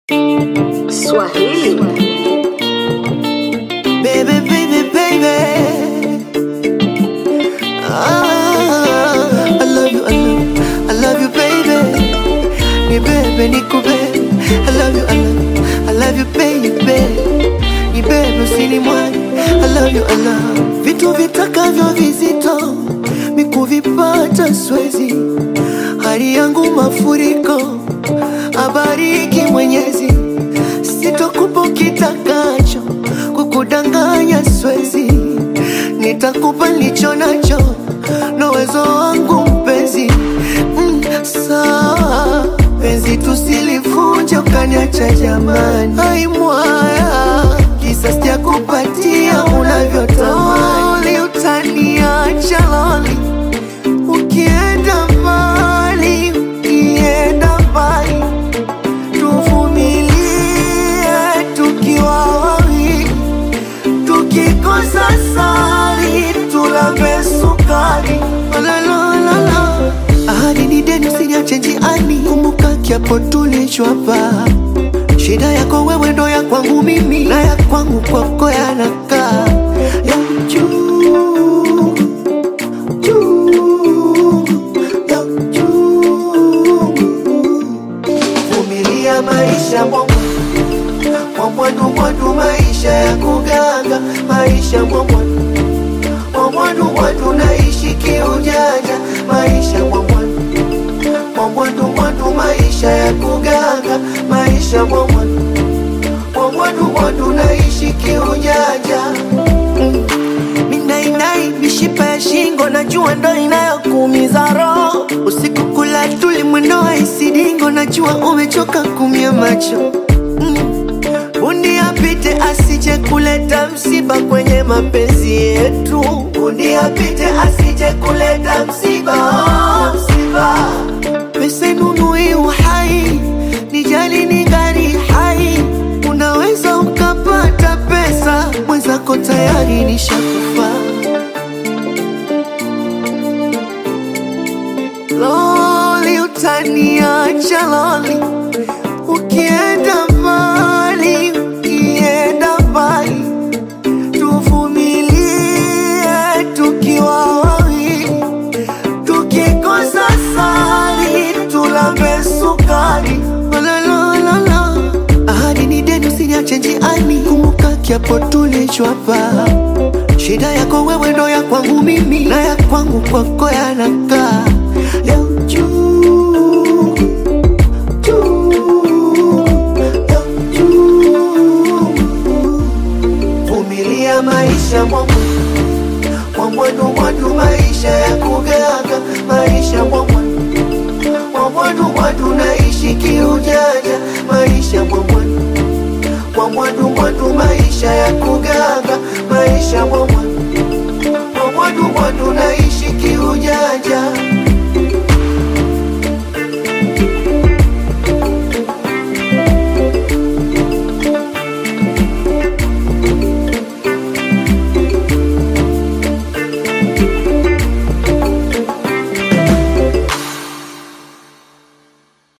Swahili. Baby, baby, baby. Ah, I love you, I love, I love you, baby. Ni bebe, ni kubebe. I love you, I love, I love you, baby. Ni bebe, usinimwage. I love you, I love. Vitu vitakavyo vizito mikuvipata swezi, hali yangu mafuriko, abariki Mwenyezi, sitokupa kitakacho, kukudanganya swezi, nitakupa nilicho nacho na uwezo wangu mpenzi. Mm, sawa penzi, tusilivunje ukaniacha jamani, ai mwaya kisa sijakupatia unavyotamani, utaniacha loli ukienda mbali, ukienda mbali tuvumilie tukiwa wawili, tukikosa sali tulambe sukari. La, la, la, la. Ahadi ni deni, usiniache njiani, kumbuka kiapo tulichwapa. Shida yako wewe ndo ya kwangu mimi, na ya kwangu kwako yanakaa ya juu juu ya juu vumilia maisha mwamwa mwamwadu mwadu maisha ya kuganga maisha mwamwadu mwamwadu mwadu naishi kiujanja maisha mwamwadu mwamwadu mwadu maisha ya kuganga maisha mwamwadu mwamwadu mwadu naishi kiujanja mm. Minainai mishipa ya shingo najua ndo inayokuumiza roho usiku kula tuli mwendo wa isidingo najua umechoka kumia macho mm. Bundi apite asije kuleta msiba kwenye mapenzi yetu Bundi apite asije kuleta msiba msiba Pesa inunui uhai nijali ni gari hai Unaweza ukapata pesa mwenzako tayari nishakufa Loli utaniacha loli Ukienda mbali, ukienda mbali Tuvumilie tukiwa wawili Tukikosa sali tulambe sukari La, la, la, la. Ahadi ni deni, usiniache njiani, kumbuka kiapo tulichwapa. Shida yako wewe ndo ya kwangu mimi, na ya kwangu kwako yanakaa ya juu juu ya juu. Vumilia maisha mwangu mwamwadu mwadu, maisha ya kuganga, maisha mwamwadu mwamwadu mwadu, naishi kiujanja, maisha mwamwadu mwamwadu